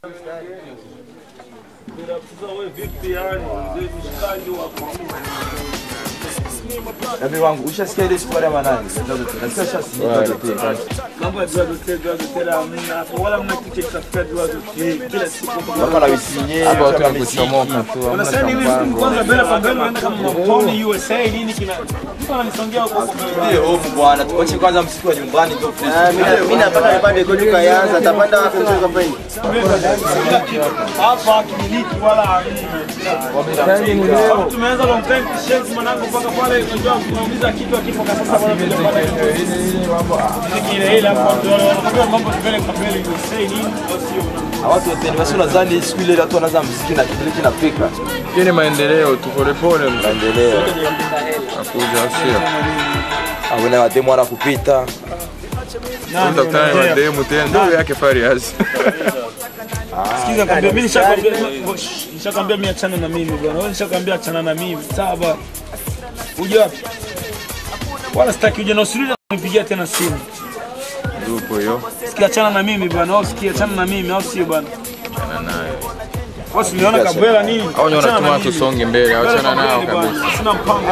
Nabii wangu ushasikia ile siku ya manani? Nasikia ushasikia tena. Mambo ya dua zote, dua zote hamna. Wala mna kitu cha kutafuta dua zote kila siku. Wako na wisinye. Hapa watu wanakuchomoka tu. hamna Unasema hivi cha siku mpango. kwanza mbele kwa mbele unaenda kama maponi USA nini kina. Mtu ananisongea huko huko. Ndio hofu bwana, tuache kwanza msiku wa nyumbani tu. Mimi napata nipande kodi kayanza, tapanda wapi mzee kampeni? Kila kitu. Hapa kimiliki wala hamna. Tumeanza long time t-shirts mwanangu mpaka pale unajua tunauliza kitu akipo kwa sasa bwana tunapata ile ile hapo ndio wanakuwa mambo mbele kwa mbele USA nini au sio? Watu wote ni basi unadhani siku ile watu wanaanza muziki na kile kinapika. Hiyo ni maendeleo tu polepole Maendeleo. nakuja sio. Awena wademu wana kupita. Utakutana na mademu tena ndio yake Farias. Sikiza kwambia mimi nishakwambia nishakwambia mimi achana na mimi bwana. Wewe nishakwambia achana na mimi. Sawa bwana. Uje wapi? Wala sitaki uje na usirudi kunipigia tena simu. Yupo hiyo. Sikia achana na mimi bwana. Au sikia achana na mimi au sio bwana? Achana nayo. Wewe uliona kabwela nini? Au ndio Achana na wanatuma mimi. tusonge mbele, Mbele achana kwa nao mbele bwana. kabisa. Sina mpango.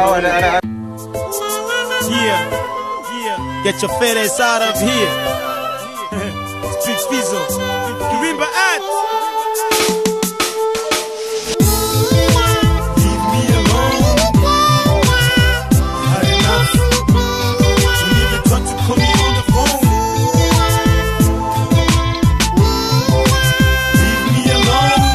Yeah. Yeah. Get your fat ass out of here. Street Fizzle. Kirimba at. Leave me alone. Had enough. Don't even try to call me on the phone. Leave me alone.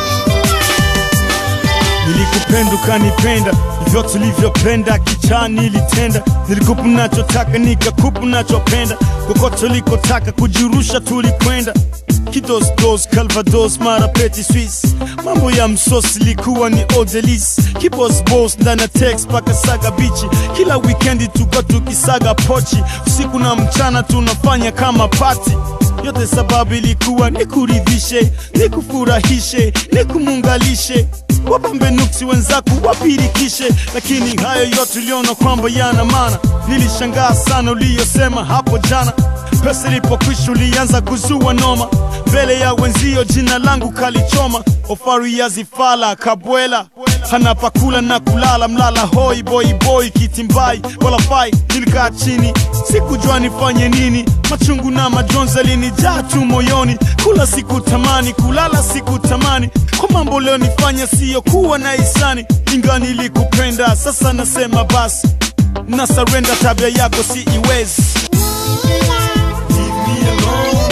Nilikupenda ukanipenda, hivyo tulivyopenda kichani nilitenda. Nilikupa nachotaka nikakupa nachopenda, kokote ulikotaka kujirusha tulikwenda. Kidosdos, Calvados, mara Petit Suisse, mambo ya msosi likuwa ni odelis. Kibos boss ndani ya text paka saga bichi, kila weekendi tuka tukisaga pochi, usiku na mchana tunafanya kama pati yote sababu ilikuwa nikuridhishe, nikufurahishe, nikumungalishe wapambe nuksi wenzako wapirikishe, lakini hayo yote uliona kwamba yana maana. Nilishangaa sana uliyosema hapo jana, pesa ilipokwisha ulianza kuzua noma mbele ya wenzio, jina langu kalichoma. Ofari ya zifala kabwela hana pakula na kulala, mlala hoi boy boy kitimbai wala fai. Nilikaa chini sikujua nifanye nini, machungu na majonzi yalinijaa tu moyoni. Kula siku tamani, kulala siku tamani, kwa mambo leo nifanya siyo kuwa na hisani. Inga nilikupenda, sasa nasema basi na surrender, tabia yako si iwezi. Leave me alone.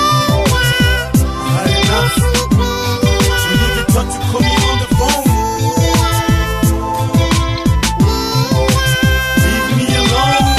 Had enough. You even tried to call me on the phone. Leave me alone.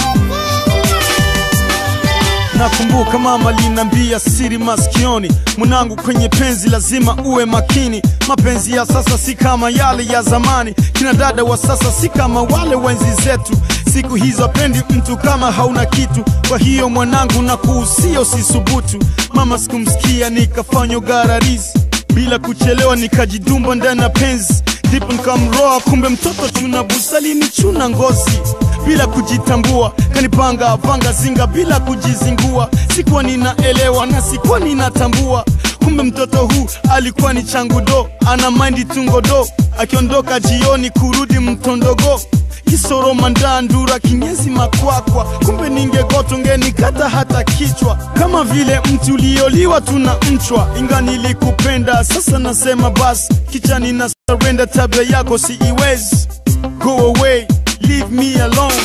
Nakumbuka mama linambia siri masikioni mwanangu, kwenye penzi lazima uwe makini. Mapenzi ya sasa si kama yale ya zamani, kina dada wa sasa si kama wale wenzi zetu. Siku hizo pendi mtu kama hauna kitu. Kwa hiyo mwanangu, na kuhusia usisubutu. Mama sikumsikia nikafanya ugararizi bila kuchelewa, nikajidumba ndani ya penzi ndipo nikamroa, kumbe mtoto chuna busali ni chuna ngozi bila kujitambua, kanipanga panga zinga bila kujizingua. Sikuwa ninaelewa na sikuwa ninatambua, kumbe mtoto huu alikuwa ni changu do, ana maindi tungodo, akiondoka jioni kurudi mtondogo kisoro mandandura kinyezi makwakwa, kumbe ningegoto ngenikata hata kichwa, kama vile mti ulioliwa tuna mchwa. Inga nilikupenda, sasa nasema basi, kichani na surrender, tabia yako si iwezi. Go away, leave me alone.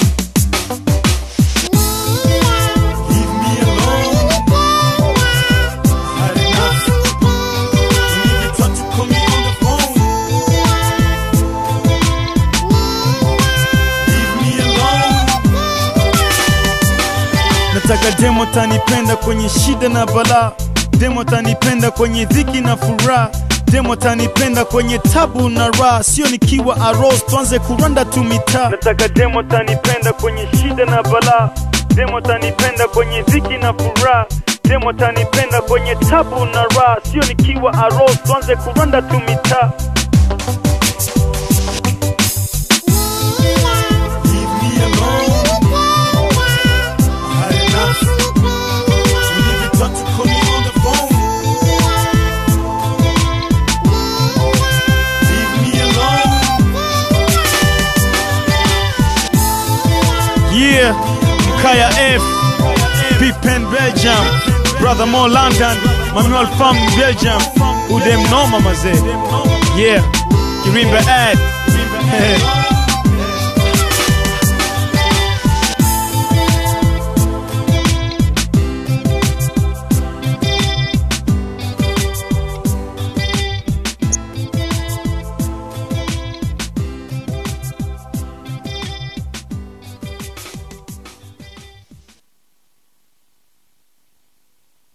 Leave me alone. Had enough. You even tried to call me on the phone. Leave me alone. Nataka demo tanipenda kwenye shida na balaa, demo tanipenda kwenye dhiki na furaha, demo tanipenda kwenye tabu na raha, sio nikiwa aros tuanze kuranda tu mitaa. Nataka demo tanipenda kwenye shida na balaa, demo tanipenda kwenye dhiki na furaha, demo tanipenda kwenye tabu na raha, sio nikiwa aros tuanze kuranda tu mitaa. Leave me alone. Had enough. You even tried to call me on the phone. F, P-Pen Belgium, Brother Mo London, Manuel from Belgium, Udem Noma mazee. Yeah, Kirimba ad.